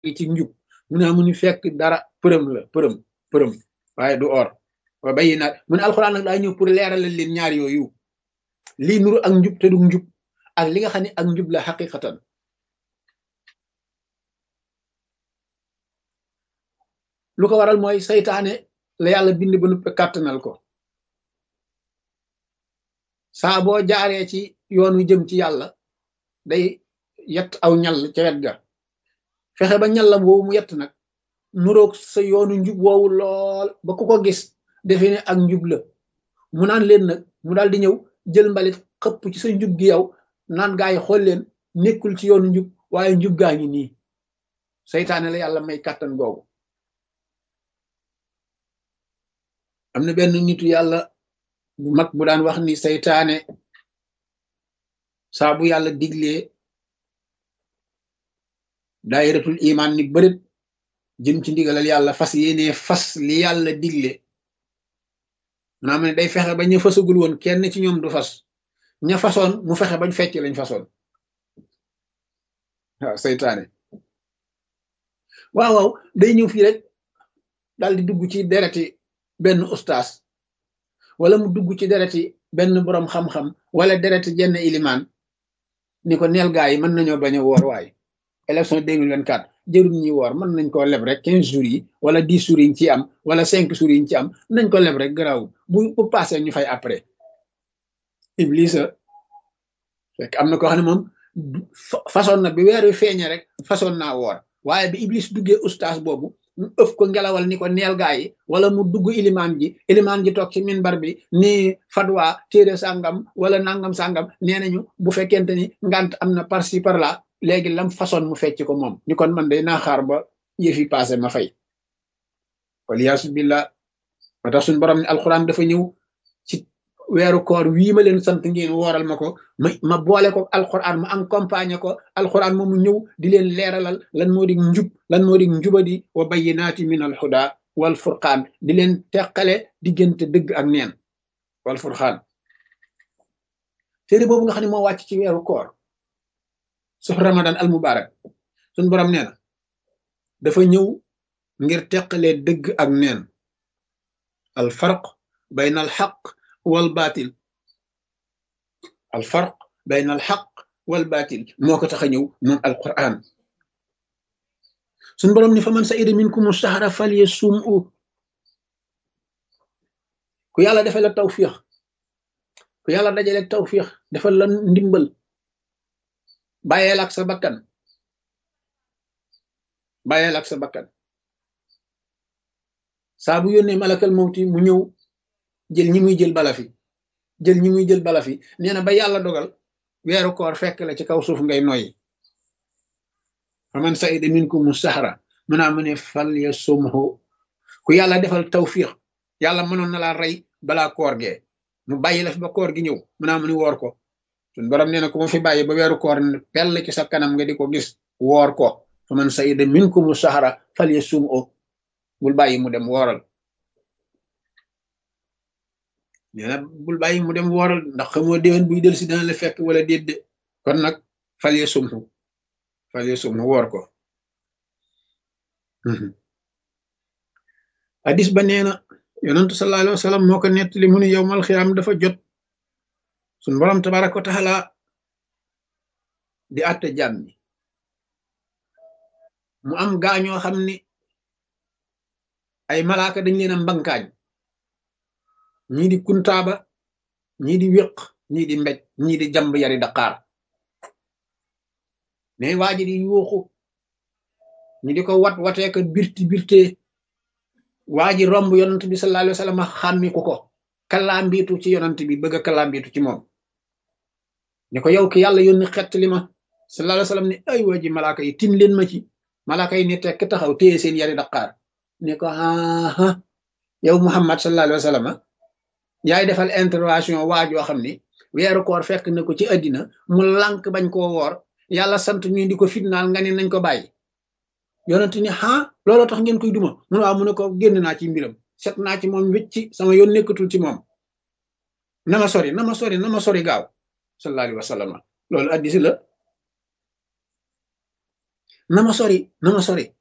ci njub mu ne mu ni fekk dara përëm la përëm përëm waaye du or wa bayi naat mu ne alxuraan nag daa ñëw pour leeralal leen ñaar yooyu lii nuru ak njub te du njub ak li nga xam ne ak njub la xaqiqatan lu ko waral mooy saytaane la yàlla bind ba nuppe kàttanal ko saa boo jaaree ci yoon wi jëm ci yàlla day yett aw ñal ca wet ga fexe ba ñallam woowu mu yett nag nuroog sa yoonu njub woowu lool ba ku ko gis defe ne ak njub la mu naan leen nag mu daal di ñëw jël mbalit xëpp ci sa njub gi yow naan gaa yi xool leen nekkul ci yoonu njub waaye njub gaa ngi nii saytaane la yàlla may kàttan googu am na benn nitu yàlla bu mag bu daan wax ni saytaane saa bu yàlla diglee daayiratul imaan ni bërit jëm ci ndigalal yàlla fas yéene fas li yàlla digle maanaam ne day fexe ba ña fasagul woon kenn ci ñoom du fas ña fasoon mu fexe bañ fecc lañ fasoon waaw saytaane waaw waaw day ñëw fii rek daal di dugg ci dereti benn ustaas wala mu dugg ci dereti benn boroom xam-xam wala dereti jenn ilimaan ni ko neel gaa yi mën nañoo bañ a woor waay élection 2024 jërul ñi woor mën nañ koo leb rek quinze jours yi wala dix jours yiñ ci am wala cinq jours yiñ ci am nañ ko leb rek garaaw bu bu passé ñu fay après iblisa fekk am na koo xam ne moom façon na bi weer wi feeñe rek façon naa woor waaye bi iblis duggee ustaas boobu mu ëf ko ngelawal ni ko neel gaa yi wala mu dugg ilimaan ji ilimaan ji toog ci minbar bi ni fatwa téere sàngam wala nangam sàngam nee nañu bu fekkente ni ngant am na par ci par là léegi lam façon mu fecc ko moom ni kon man day naa xaar ba yëfi passé ma fay waliyaasu billah ba tax suñ borom ne alxuraan dafa ñëw ci weeru koor wii ma leen sant ngeen wooral ma ko ma ma boole ko alxuraan ma accompagné ko alxuraan moomu ñëw di leen leeralal lan moo di njub lan moo di njubadi wa bayyinaati min alhuda wal furqaan di leen teqale diggante dëgg ak neen wal furqaan téere boobu nga xam ne moo wàcc ci weeru koor suuf ramadan al mubarak suñ borom nee na dafa ñëw ngir teqalee dëgg ak neen al farq bayna al xaq wal baatil al farq bayna al xaq wal baatil moo ko tax a ñëw moom al quran suñ borom ni fa man saida minkum shahra falyasum'u ku yàlla defal la tawfiix ku yàlla dajale tawfiix defal la ndimbal bàyyeel ak sa bakkan bàyyeel ak sa bakkan saa bu yónnee malakal mawti mu ñëw jël ñi muy jël bala fi jël ñi muy jël bala fi nee na ba yàlla dogal weeru koor fekk la ci kaw suuf ngay noyyi faman saida minkum sahra mu naa mu ne fal ya sumhu ku yàlla defal tawfiq yàlla mënoon na laa rey balaa koor gee mu bàyyi la fi ba koor gi ñëw mu naa mu ni woor ko suñ borom nee na ku ma fi bàyyi ba weeru koor pell ci sa kanam nga di ko gis woor ko faman saida minkum sahra fal ya sumhu bul bàyyi mu dem wooral nee na bul bàyyi mu dem wooral ndax xamoo déwén buy del si dana la fekk wala déedde kon nag fal ya sumhu fal ya sumhu woor ko hadis ba nee na yonentu sallallahu alayhi wa sallam moo ko nettali mu ne yowmal xiyaam dafa jot suñ borom tabaraka wa taala di àtte jàmm ni mu am gaañoo xam ni ay malaaka dañ leen a mbankaañ ñii di kuntaaba ñii di wéq ñii di mbéj ñii di jamb yari daqaar mais waa ji di yuuxu ñu di ko wat watee ko birti birtee waa ji romb yonant bi sallallahu alayhi wa sallam xàmmi ku ko kalaambiitu ci yonant bi bëgg a kalaambiitu ci moom ne ko yow ki yàlla yónni xett li ma sallallahu alayhi wa sallam ne ay waa ji malaaka yi tin leen ma ci malaaka yi ne tekk taxaw téye seen yari daqaar ne ko aa yow muhammad sallallahu alayhi wa sallam yaay defal intervention waa joo xam ni weeru koor fekk na ko ci àddina mu lànk bañ koo woor yàlla sant ñu di ko fitnaal nga ne nañ ko bàyyi yonent ni ah looloo tax ngeen koy duma mun waaw mu ne ko génn naa ci mbiram set naa ci moom wécci sama yoon nekkatul ci moom na ma sori na ma sori na ma sori gaaw sallallahu alayhi wa sallam loolu addisi la na ma sori na ma sori